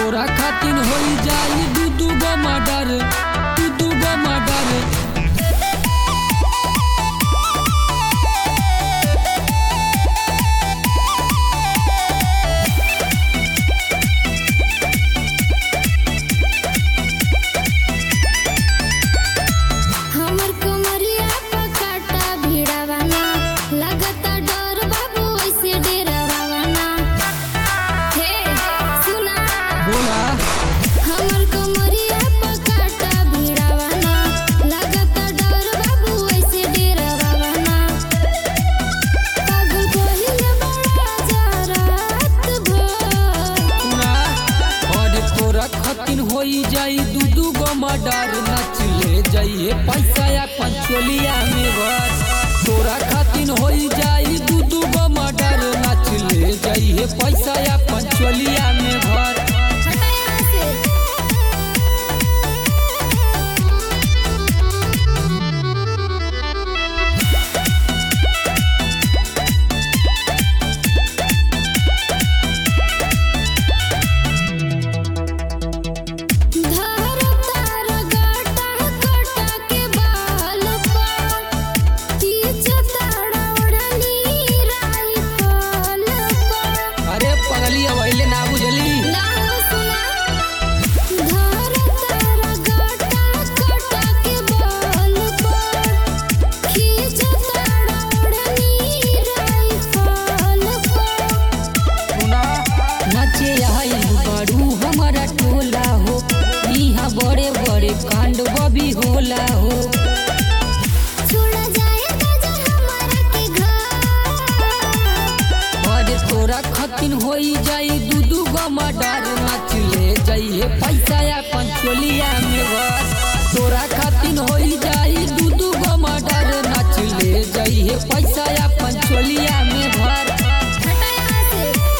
तोरा खातिर होई जाई दू दू गो मर्डर दू दू गो मर्डर हमर कमरिया पकाटा भिड़ावाना लगता डर बाबू ऐसे डेरावाना हे सुना बोला हमर कमरिया पकाटा भिड़ावाना लगता डर बाबू ऐसे डेरावाना पागल कोहिल बड़ा जरात भर सुना और तोरा खातिर होई जाई दू दू गो मर्डर नच ले जाइए पैसा या पंचोलिया में भर तोरा खातिर होई जाई दू दू गो मर्डर नच ले जाइए पैसा या पंचोलिया में भर हटाया से धार तार गाटा कटा के बाल पा तीज ताड़ा ओढ़नी राइफल पा अरे पगली अवैले ना बुझली नाम सुना धार तार गाटा कटा के बाल पा खींच ताड़ा ओढ़नी राइफल पा सुना नचे आई बड़ू हमारा टोला हो यहाँ बड़े बड़े कांड बबी होला हो छोड़ा जाए गजा हमारा के घर और तोरा खतिन होई जाई दू दू गो मर्डर नाच ले जाइए पैसा या पंचोलिया में भर तोरा खातिन होई जाई दू दू गो मर्डर नाच ले जाइए पैसा या पंचोलिया में भर हटाया से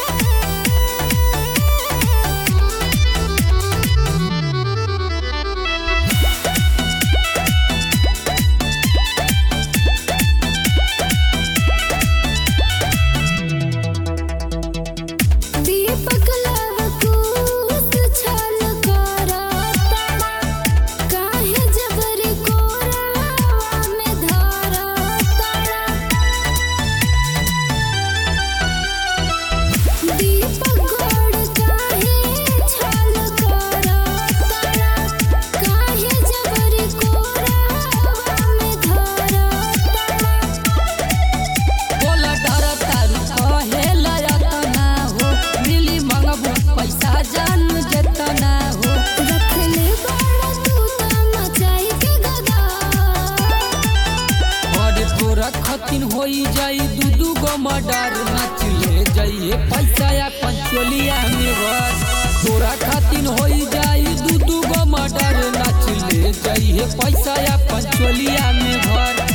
दीपक लवकुश छल करता काहे जबरी कोरावा में धरता दीपक गोड़ काहे छल करता काहे जबरी कोरावा में धरता बोला डर तारू कहे लयतना हो मिली मंगबू पैसा जान जतना हो रखले बाड़ा तू त मचाई के गदा और तोरा खतिन होई जाई दू दू गो मर्डर नाच ले जाइए पैसा या पंचोलिया में भर तोरा खातिन होई जाई दू दू गो मर्डर नाच ले जाइए पैसा या पंचोलिया में भर